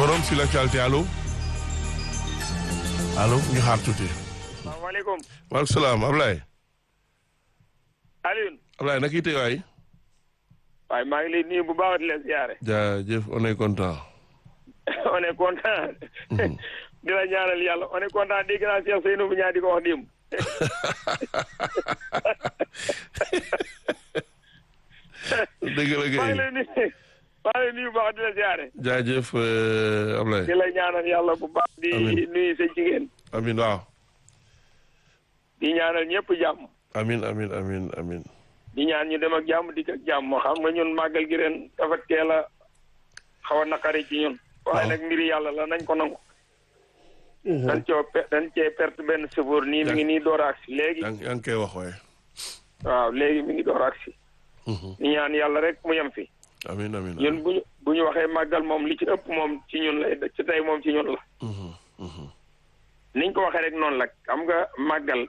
forum sur l'actualité allo allo ñu xaar tuuti. salaamaaleykum. maaleykum salaam Ablaye. Alioune. Ablaye naka yite waay. waaye maa ngi lay nuyu bu baax di leen siyaare. jaajëf on est content. on est content. di la ñaanal yàlla on est content dégg naa Cheikh Seydou bu ñaar di ko wax démb. dëgg la maa ngi kay lay nuyu maa ngi lay nuyu bu baax di la siyaare. jaajëf euh, Ablaye. di la ñaanal yàlla bu baax. di Amiin. nuyu sa jigéen. amin waaw. di ñaanal ñëpp jàmm. amin amin amin amin di ñaan ñu dem ak jàmm dikk ak jàmm xam nga ñun màggal gi ren dafa teel a xaw a naqari ci ñun. waaye Waaw. nag mbiri yàlla la nañ ko nangu. dañ coo pe dañ cee perte benn chauffeur nii mi ngi nii door a agsi léegi. yaa ngi yaa ngi koy wax waaye. waaw léegi mi ngi door a agsi. ñu ñaan yàlla rek mu yem fi. amin amin ñun bu ñu bu ñu waxee màggal moom li ci ëpp moom ci ñun lay ci tey moom ci ñun la. Mhm, mhm. niñ ko waxee rek noonu la xam nga màggal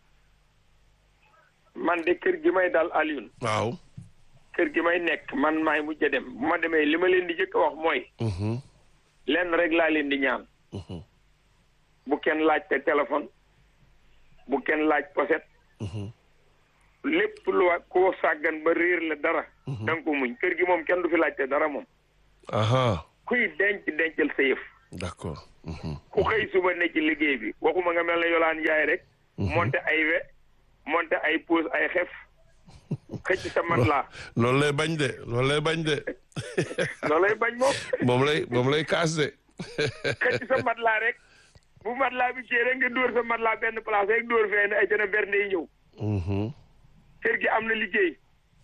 man de kër gi may dal Alioune waaw. kër gi may nekk man maay mujj a dem bu ma demee li ma leen di jëkk a wax mooy Mhm, lenn rek laa leen di ñaan mhm, bu kenn laajte téléphone bu kenn laaj poset mhm. lépp lu wa koo sàggan ba réer la dara da nga ko muñ kër gi moom kenn du fi laajte dara moom aha kuy denc dencal sa yëf d'accord. Mhm, ku xëy suba ne ci liggéey bi waxuma nga mel ne yolaan njaay rek monte ay we monte ay puus ay xef xëcc sa mat laa loolu lay bañ de loolu lay bañ de loolay bañ moom moom lay moom lay kaas de. xëcc sa mat laa rek bu mat laa bi cee rek nga dóor sa mat laa benn place rek dóor fee ne ay tena bernde yi ñëw Mhm, kër gi am na liggéey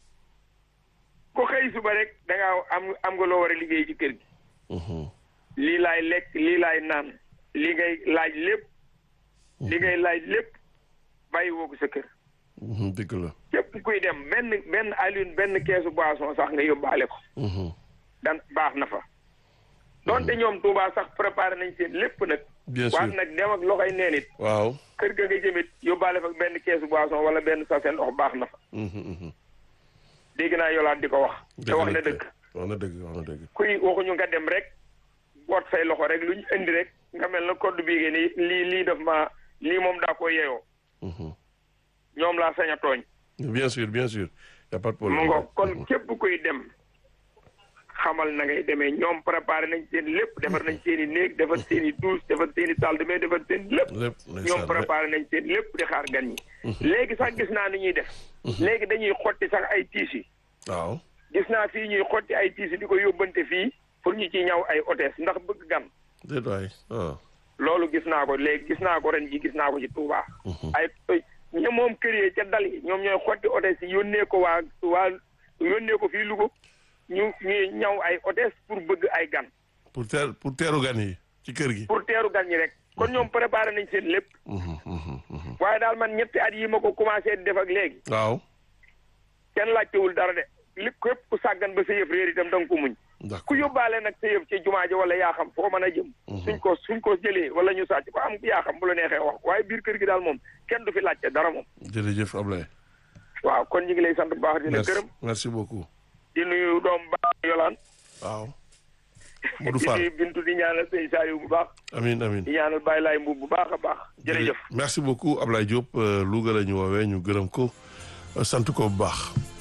ku xëy suba rek da nga am am nga loo war a liggéey ci kër gi mhm. lii laay lekk lii laay naan li ngay laaj lépp li ngay laaj lépp bàyyi woo ko sa kër Mhm, dëgg la. képp kuy dem benn benn Alioune benn keesu boisson sax nga yóbbaale ko Mhm, dan baax na fa donte ñoom Touba sax préparé nañ seen lépp nag bien sûr waaye nag dem ak loxoy neen it waaw. kër ga nga jëmit yóbbaale fa benn keesu boisson wala benn sachet ndox baax na fa Mhm, mhm. dégg naa yolaat di ko wax te wax na la dëgg wax na dëgg wax na dëgg. kuy waxuñu nga dem rek boot say loxo rek lu ñu indi rek nga mel na code bii ni lii lii daf ma lii moom daa ko yeyoo Mhm. ñoom laa sañ a tooñ bien sûr bien sûr y a pas de mu problème. ngo kon képp kuy dem xamal na ngay demee ñoom préparé nañ seen lépp defar nañ seen i néeg defar seen i douche defar seen i salle de bain defar seen lépp lépp ñoom ndeysaan, préparé nañ seen lépp di xaar gan ñi léegi sax gis naa ni ñuy def léegi dañuy xotti sax ay tiis yi waaw. gis naa fii ñuy xotti ay tiis yi di ko yóbbante fii pour ñu ci ñaw ay hôtesse ndax bëgg gan déet waay ah. loolu gis naa ko léegi gis naa ko ren ji gis naa ko ci Touba. ay ña moom kër yi ca dal yi ñoom ñooy xotti hôtesse yi yónnee ko waa waa yónnee ko fii Louga ñu ñuy ñaw ay hôtesse pour bëgg ay gan pour teer pour teeru gan yi ci kër gi. pour teeru gan ñi rek kon ñoom préparé nañ seen lépp Mhm, mhm, mhm. waaye daal man ñetti at yi ma ko commencé di def ak léegi waaw. kenn laajtewul dara de li képp ku sàggan ba sa yëf réer itam da nga ko muñ ku d'accord yóbbaale nag sa yëf ci jumaa ji wala yaa xam foo mën a jëm suñ ko suñ ko jëlee wala ñu sàcc ko am yaa xam bu la neexee wax waaye biir kër gi daal moom kenn du fi laajte dara moom jërëjëf Ablaye. waaw kon ñu ngi lay sant bu baax di la merci gërëm merci beaucoup. di nuyu doom baax yolaan waaw. Modou di Fall nuyu bintu di ñaanal sëñ Saliou bu baax amiin amiin. di ñaanal Baye Laye Mbuub bu baax a baax jërëjëf merci beaucoup Ablaye Diop euh, Louga la ñu woowee ñu gërëm ko euh, sant ko bu baax.